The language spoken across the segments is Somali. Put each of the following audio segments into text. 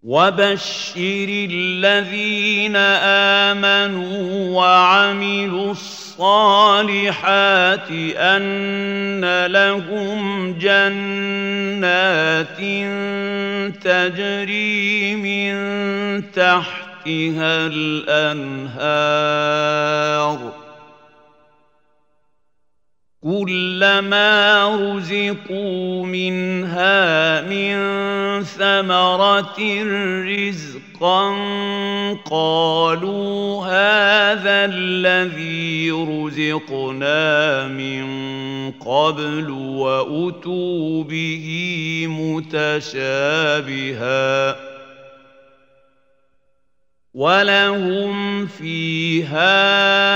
وبشر الذين امنوا وعملوا الصالحات ان لهم جنات تجري من تحتها الانهار كلما رزقوا منها من ثمرة رزقا قالوا هذا الذي رزقنا من قبل وأتوا به متشابها ولهم فيها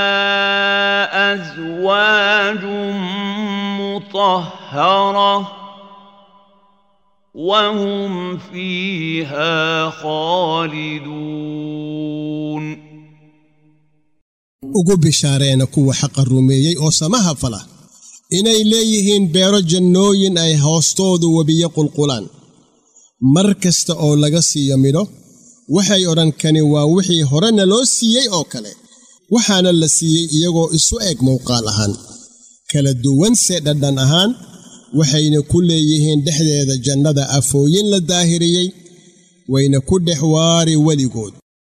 أزواج مطهرة وهم فيها خالدون ugu bishaareena kuwa xaqa rumeeyey oo samaha fala inay leeyihiin beero jannooyin ay hoostoodu webiyo qulqulaan mar kasta oo laga siiyo midho waxay odhan kani waa wixii horena loo siiyey oo kale waxaana la siiyey iyagoo isu eg mawqaal ahaan kala duwanse dhadhan ahaan waxayna ku leeyihiin dhexdeeda jannada afooyin la daahiriyey wayna ku dhex waari weligood